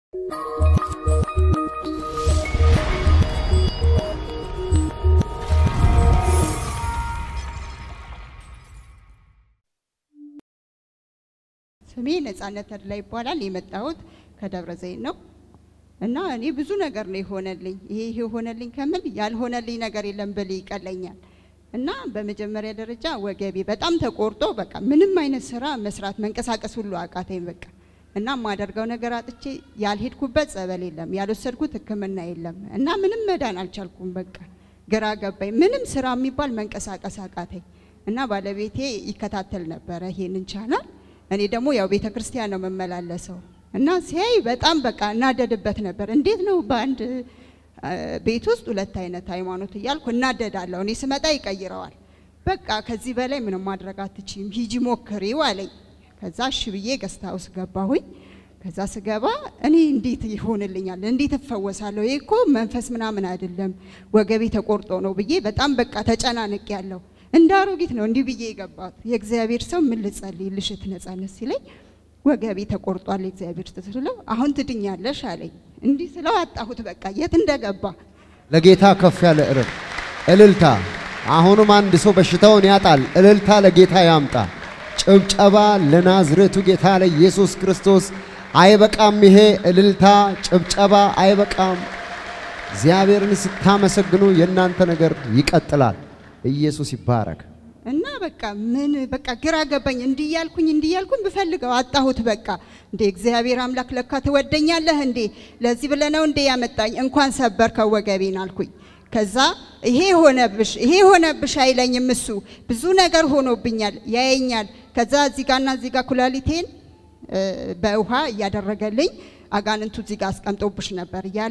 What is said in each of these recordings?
ስሜ ነጻነት ተድላ ይባላል። የመጣሁት ከደብረ ዘይት ነው እና እኔ ብዙ ነገር ነው የሆነልኝ። ይሄ ይሄ የሆነልኝ ከምል ያልሆነልኝ ነገር የለም ብል ይቀለኛል። እና በመጀመሪያ ደረጃ ወገቤ በጣም ተቆርጦ በቃ ምንም አይነት ስራ መስራት መንቀሳቀስ ሁሉ አቃተኝ። በቃ እና የማደርገው ነገር አጥቼ ያልሄድኩበት ጸበል የለም፣ ያልወሰድኩት ሕክምና የለም እና ምንም መዳን አልቻልኩም። በቃ ግራ ገባኝ። ምንም ስራ የሚባል መንቀሳቀስ አቃተኝ። እና ባለቤቴ ይከታተል ነበረ ይሄንን ቻናል እኔ ደግሞ ያው ቤተ ክርስቲያን ነው የምመላለሰው እና ሲያይ በጣም በቃ እናደድበት ነበር። እንዴት ነው በአንድ ቤት ውስጥ ሁለት አይነት ሃይማኖት እያልኩ እናደዳለሁ። እኔ ስመጣ ይቀይረዋል። በቃ ከዚህ በላይ ምንም ማድረግ አትችይም፣ ሂጂ ሞክሪው አለኝ። ከዛ እሺ ብዬ ገስታ ውስጥ ገባሁኝ። ከዛ ስገባ እኔ እንዴት ይሆንልኛል? እንዴት እፈወሳለሁ? ይህ እኮ መንፈስ ምናምን አይደለም ወገቤ ተቆርጦ ነው ብዬ በጣም በቃ ተጨናንቅ ያለው እንደ አሮጊት ነው እንዲህ ብዬ የገባት። የእግዚአብሔር ሰው ምን ልጸልይ ልሽት ነጻነት ሲለኝ ወገቤ ተቆርጧል የእግዚአብሔር ስለው አሁን ትድኛለሽ አለኝ። እንዲህ ስለው አጣሁት በቃ የት እንደገባ። ለጌታ ከፍ ያለ እርም እልልታ። አሁንም አንድ ሰው በሽታውን ያጣል። እልልታ ለጌታ ያምጣ። ጭብጨባ ለናዝሬቱ ጌታ ለኢየሱስ ክርስቶስ። አይበቃም ይሄ እልልታ ጭብጨባ አይበቃም። እግዚአብሔርን ስታመሰግኑ የእናንተ ነገር ይቀጥላል። ኢየሱስ ይባረክ። እና በቃ ምን በቃ ግራ ገባኝ። እንዲያልኩኝ እንዲያልኩኝ ብፈልገው አጣሁት። በቃ እንዴ እግዚአብሔር አምላክ ለካ ትወደኛለህ እንዴ ለዚህ ብለህ ነው እንዴ ያመጣኝ? እንኳን ሰበርከው ወገቤን አልኩኝ። ከዛ ይሄ ሆነብሽ ይሄ ሆነብሽ አይለኝም እሱ ብዙ ነገር ሆኖብኛል፣ ያየኛል። ከዛ እዚህ ጋርና እዚህ ጋር ኩላሊቴን በውሃ እያደረገልኝ አጋንንቱ እዚህ ጋር አስቀምጦብሽ ነበር እያለ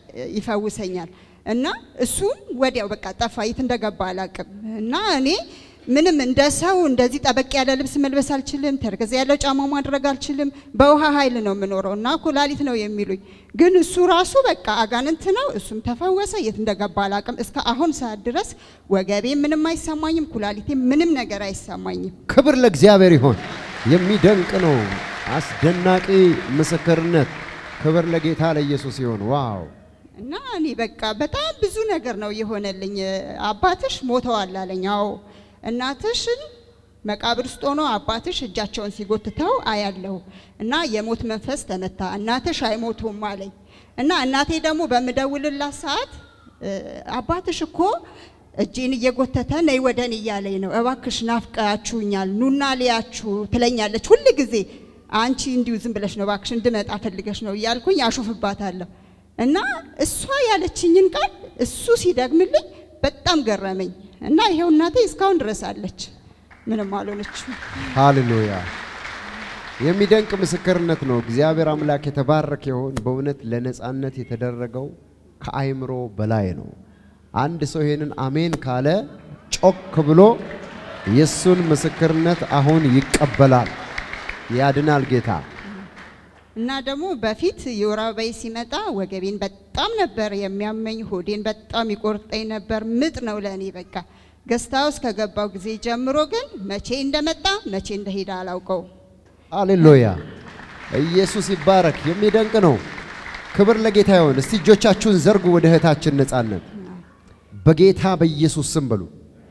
ይፈውሰኛል። እና እሱም ወዲያው በቃ ጠፋ፣ የት እንደገባ አላቅም። እና እኔ ምንም እንደ ሰው እንደዚህ ጠበቅ ያለ ልብስ መልበስ አልችልም፣ ተረከዝ ያለው ጫማ ማድረግ አልችልም። በውሃ ኃይል ነው የምኖረው እና ኩላሊት ነው የሚሉኝ። ግን እሱ ራሱ በቃ አጋንንት ነው፣ እሱም ተፈወሰ። የት እንደገባ አላቅም። እስከ አሁን ሰዓት ድረስ ወገቤ ምንም አይሰማኝም፣ ኩላሊቴ ምንም ነገር አይሰማኝም። ክብር ለእግዚአብሔር ይሆን። የሚደንቅ ነው። አስደናቂ ምስክርነት። ክብር ለጌታ ለኢየሱስ ይሆን። ዋው እና እኔ በቃ በጣም ብዙ ነገር ነው የሆነልኝ። አባትሽ ሞተዋል አለኝ። አዎ እናትሽን መቃብር ውስጥ ሆኖ አባትሽ እጃቸውን ሲጎትተው አያለሁ እና የሞት መንፈስ ተመታ፣ እናትሽ አይሞቱም አለኝ። እና እናቴ ደግሞ በምደውልላት ሰዓት አባትሽ እኮ እጄን እየጎተተ ነይ ወደን እያለኝ ነው፣ እባክሽ ናፍቃችሁኛል፣ ኑና ሊያችሁ ትለኛለች ሁል ጊዜ። አንቺ እንዲሁ ዝም ብለሽ ነው እባክሽ እንድመጣ ፈልገሽ ነው እያልኩኝ አሾፍባታለሁ። እና እሷ ያለችኝን ቃል እሱ ሲደግምልኝ በጣም ገረመኝ። እና ይሄው እናቴ እስካሁን ድረስ አለች፣ ምንም አልሆነችም። ሃሌሉያ! የሚደንቅ ምስክርነት ነው። እግዚአብሔር አምላክ የተባረከ ይሁን። በእውነት ለነጻነት የተደረገው ከአይምሮ በላይ ነው። አንድ ሰው ይሄንን አሜን ካለ ጮክ ብሎ የእሱን ምስክርነት አሁን ይቀበላል። ያድናል ጌታ እና ደግሞ በፊት የወር አበባዬ ሲመጣ ወገቤን በጣም ነበር የሚያመኝ፣ ሆዴን በጣም ይቆርጠኝ ነበር። ምጥ ነው ለእኔ በቃ። ገስታ ውስጥ ከገባው ጊዜ ጀምሮ ግን መቼ እንደመጣ መቼ እንደሄደ አላውቀው። ሃሌሉያ! ኢየሱስ ይባረክ። የሚደንቅ ነው። ክብር ለጌታ ይሆን። እስቲ እጆቻችሁን ዘርጉ ወደ እህታችን ነጻነት። በጌታ በኢየሱስ ስም በሉ።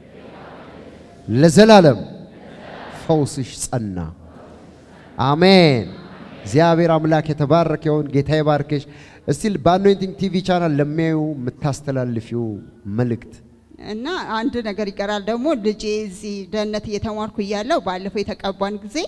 ለዘላለም ፈውስሽ ጸና። አሜን። እግዚአብሔር አምላክ የተባረከ ይሁን። ጌታ ይባርክሽ። እስቲ በአኖይንቲንግ ቲቪ ቻናል ለሚያዩ የምታስተላልፊው መልእክት እና አንድ ነገር ይቀራል ደግሞ ልጄ እዚህ ደህንነት እየተማርኩ እያለሁ ባለፈው የተቀባን ጊዜ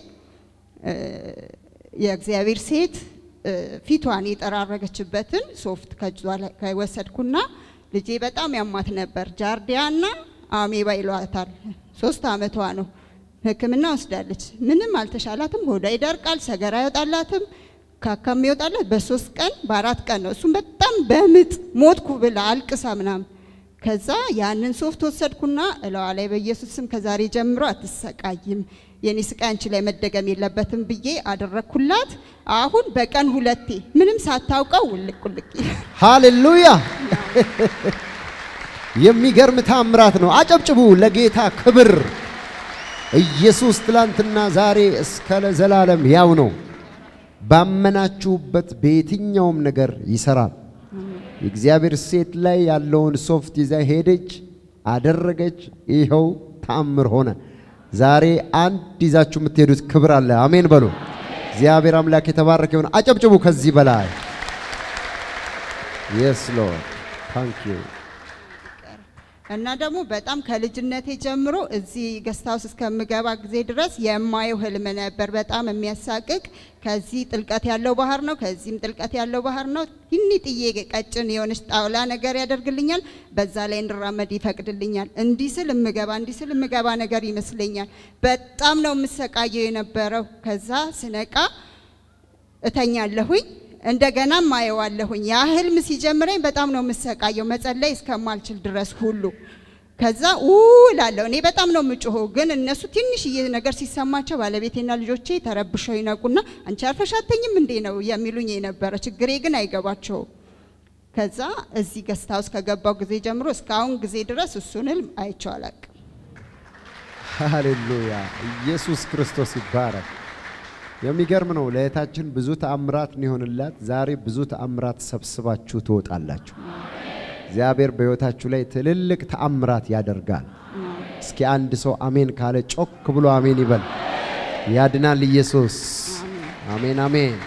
የእግዚአብሔር ሴት ፊቷን የጠራረገችበትን ሶፍት ከእጇ ላይ ከወሰድኩና ልጄ በጣም ያማት ነበር። ጃርዲያና አሜባ ይሏታል። ሶስት አመቷ ነው። ሕክምና ወስዳለች። ምንም አልተሻላትም። ሆዷ ይደርቃል፣ ሰገራ አይወጣላትም። ካካም ይወጣላት በሶስት ቀን በአራት ቀን ነው። እሱም በጣም በምጥ ሞትኩ ብላ አልቅሳ ምናምን። ከዛ ያንን ሶፍት ወሰድኩና እለዋ ላይ በኢየሱስ ስም ከዛሬ ጀምሮ አትሰቃይም፣ የኔ ስቃይ አንቺ ላይ መደገም የለበትም ብዬ አደረግኩላት። አሁን በቀን ሁለቴ ምንም ሳታውቀው ውልቅ ውልቅ ሃሌሉያ! የሚገርም ታምራት ነው። አጨብጭቡ ለጌታ ክብር። ኢየሱስ ትላንትና ዛሬ እስከ ለዘላለም ያው ነው። ባመናችሁበት በየትኛውም ነገር ይሰራል። የእግዚአብሔር ሴት ላይ ያለውን ሶፍት ይዛ ሄደች፣ አደረገች። ይኸው ተአምር ሆነ። ዛሬ አንድ ይዛችሁ የምትሄዱት ክብር አለ። አሜን በሉ። እግዚአብሔር አምላክ የተባረከ ይሁን። አጨብጭቡ ከዚህ በላይ የስ ሎርድ ታንክ ዩ እና ደግሞ በጣም ከልጅነቴ ጀምሮ እዚህ ገስት ሃውስ እስከምገባ ጊዜ ድረስ የማየው ህልም ነበር። በጣም የሚያሳቅቅ ከዚህ ጥልቀት ያለው ባህር ነው፣ ከዚህም ጥልቀት ያለው ባህር ነው። ትንጥዬ ቀጭን የሆነች ጣውላ ነገር ያደርግልኛል። በዛ ላይ እንድራመድ ይፈቅድልኛል። እንዲህ ስል እምገባ እንዲህ ስል እምገባ ነገር ይመስለኛል። በጣም ነው የምሰቃየው የነበረው። ከዛ ስነቃ እተኛለሁኝ እንደገና ማየዋለሁኝ። ያ ህልም ሲጀምረኝ በጣም ነው የምሰቃየው መጸለይ እስከማልችል ድረስ ሁሉ። ከዛ ኡ እላለሁ። እኔ በጣም ነው የምጮኸው፣ ግን እነሱ ትንሽዬ ነገር ሲሰማቸው ባለቤቴና ልጆቼ ተረብሸው ይነቁና አንቺ አርፈሽ አትተኝም እንዴ ነው የሚሉኝ የነበረ። ችግሬ ግን አይገባቸውም። ከዛ እዚህ ገስት ሃውስ ከገባው ጊዜ ጀምሮ እስካሁን ጊዜ ድረስ እሱን ህልም አይቼው አላቅም። ሃሌሉያ! ኢየሱስ ክርስቶስ ይባረክ። የሚገርም ነው። ለእህታችን ብዙ ተአምራት ነው የሆንላት። ዛሬ ብዙ ተአምራት ሰብስባችሁ ትወጣላችሁ። እግዚአብሔር በሕይወታችሁ ላይ ትልልቅ ተአምራት ያደርጋል። እስኪ አንድ ሰው አሜን ካለ ጮክ ብሎ አሜን ይበል። ያድናል ኢየሱስ። አሜን አሜን።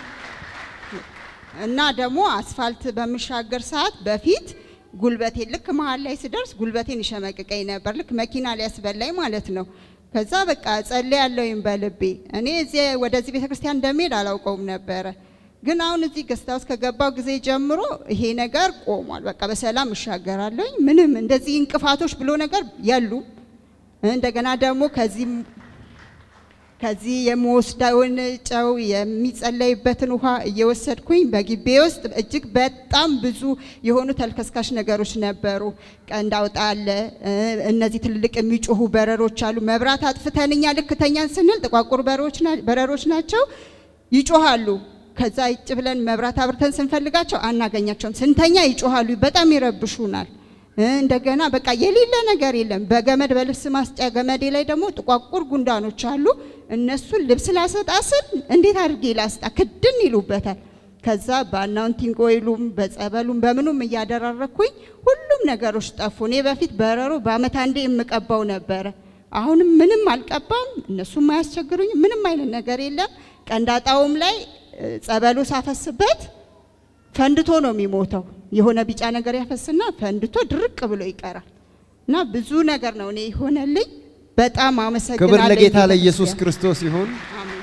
እና ደግሞ አስፋልት በምሻገር ሰዓት በፊት ጉልበቴ ልክ መሀል ላይ ስደርስ ጉልበቴን ይሸመቅቀኝ ነበር። ልክ መኪና ሊያስበላኝ ማለት ነው። ከዛ በቃ ጸልያለሁኝ በልቤ። እኔ እዚህ ወደዚህ ቤተክርስቲያን እንደሚሄድ አላውቀውም ነበረ። ግን አሁን እዚህ ገስት ሃውስ ከገባው ጊዜ ጀምሮ ይሄ ነገር ቆሟል። በቃ በሰላም እሻገራለሁኝ። ምንም እንደዚህ እንቅፋቶች ብሎ ነገር የሉም። እንደገና ደግሞ ከዚህ ከዚህ የምወስደውን ጨው የሚጸለይበትን ውሃ እየወሰድኩኝ በግቤ ውስጥ እጅግ በጣም ብዙ የሆኑ ተልከስካሽ ነገሮች ነበሩ። ቀንድ አውጣ አለ፣ እነዚህ ትልልቅ የሚጮሁ በረሮች አሉ። መብራት አጥፍተን እኛ ልክ ተኛን ስንል ጥቋቁር በረሮች ናቸው፣ ይጮሃሉ። ከዛ ይጭ ብለን መብራት አብርተን ስንፈልጋቸው አናገኛቸውም። ስንተኛ ይጮሃሉ፣ በጣም ይረብሹናል። እንደገና በቃ የሌለ ነገር የለም። በገመድ በልብስ ማስጫ ገመዴ ላይ ደግሞ ጥቋቁር ጉንዳኖች አሉ። እነሱን ልብስ ላሰጣ ስል እንዴት አድርጌ ላስጣ ክድን ይሉበታል። ከዛ በአናውንቲንግ ኦይሉም በጸበሉም በምኑም እያደራረኩኝ ሁሉም ነገሮች ጠፉ። እኔ በፊት በረሮ በአመት አንዴ የምቀባው ነበረ። አሁንም ምንም አልቀባም። እነሱም አያስቸግሩኝ። ምንም አይነት ነገር የለም። ቀንዳጣውም ላይ ጸበሉ ሳፈስበት ፈንድቶ ነው የሚሞተው። የሆነ ቢጫ ነገር ያፈስና ፈንድቶ ድርቅ ብሎ ይቀራል። እና ብዙ ነገር ነው እኔ የሆነልኝ። በጣም አመሰግናለሁ። ክብር ለጌታ ቤተክርስቲያን። ለኢየሱስ ክርስቶስ ይሁን። አሜን።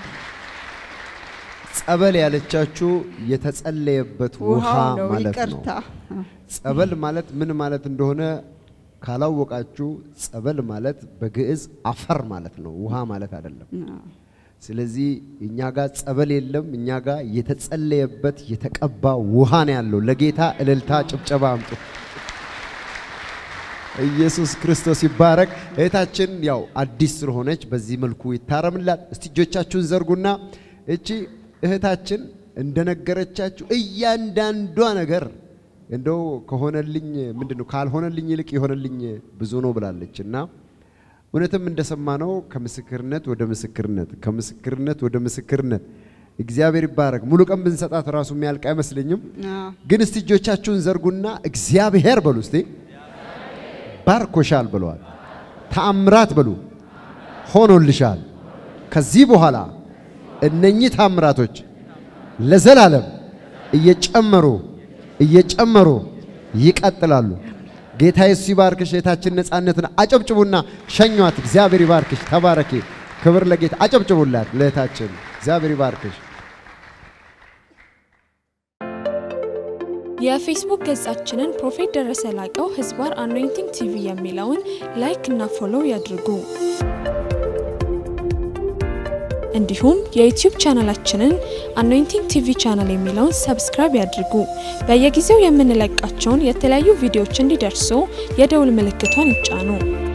ጸበል ያለቻችሁ የተጸለየበት ውሃ ውሃው ነው ማለት ነው። ይቅርታ። ጸበል ማለት ምን ማለት እንደሆነ ካላወቃችሁ፣ ጸበል ማለት በግዕዝ አፈር ማለት ነው፣ ውሃ ማለት አይደለም። ስለዚህ እኛ ጋር ጸበል የለም። እኛ ጋር የተጸለየበት የተቀባ ውሃ ነው ያለው። ለጌታ እልልታ ጭብጨባ አምጡ። ኢየሱስ ክርስቶስ ይባረክ። እህታችን ያው አዲስ ስለሆነች በዚህ መልኩ ይታረምላት። እስቲ እጆቻችሁን ዘርጉና እቺ እህታችን እንደነገረቻችሁ እያንዳንዷ ነገር እንደው ከሆነልኝ ምንድን ነው ካልሆነልኝ ይልቅ የሆነልኝ ብዙ ነው ብላለች እና እውነትም እንደሰማነው ከምስክርነት ወደ ምስክርነት ከምስክርነት ወደ ምስክርነት እግዚአብሔር ይባረክ። ሙሉ ቀን ብንሰጣት ራሱ የሚያልቅ አይመስለኝም። አዎ። ግን እስቲ እጆቻችሁን ዘርጉና እግዚአብሔር በሉ እስቲ ባርኮሻል ብለዋል። ተአምራት በሉ ሆኖልሻል። ከዚህ በኋላ እነኚህ ተአምራቶች ለዘላለም እየጨመሩ እየጨመሩ ይቀጥላሉ። ጌታ ኢየሱስ ይባርክሽ። እህታችን ነፃነትን አጨብጭቡና ሸኟት። እግዚአብሔር ይባርክሽ። ተባረኪ። ክብር ለጌታ። አጨብጭቡላት ለእህታችን። እግዚአብሔር ይባርክሽ። የፌስቡክ ገጻችንን ፕሮፌት ደረሰ ላቀው ህዝባር አኖይንቲንግ ቲቪ የሚለውን ላይክ እና ፎሎው ያድርጉ። እንዲሁም የዩቲዩብ ቻናላችንን አኖይንቲንግ ቲቪ ቻናል የሚለውን ሰብስክራይብ ያድርጉ። በየጊዜው የምንለቃቸውን የተለያዩ ቪዲዮዎች እንዲደርሱ የደውል ምልክቷን ይጫኑ።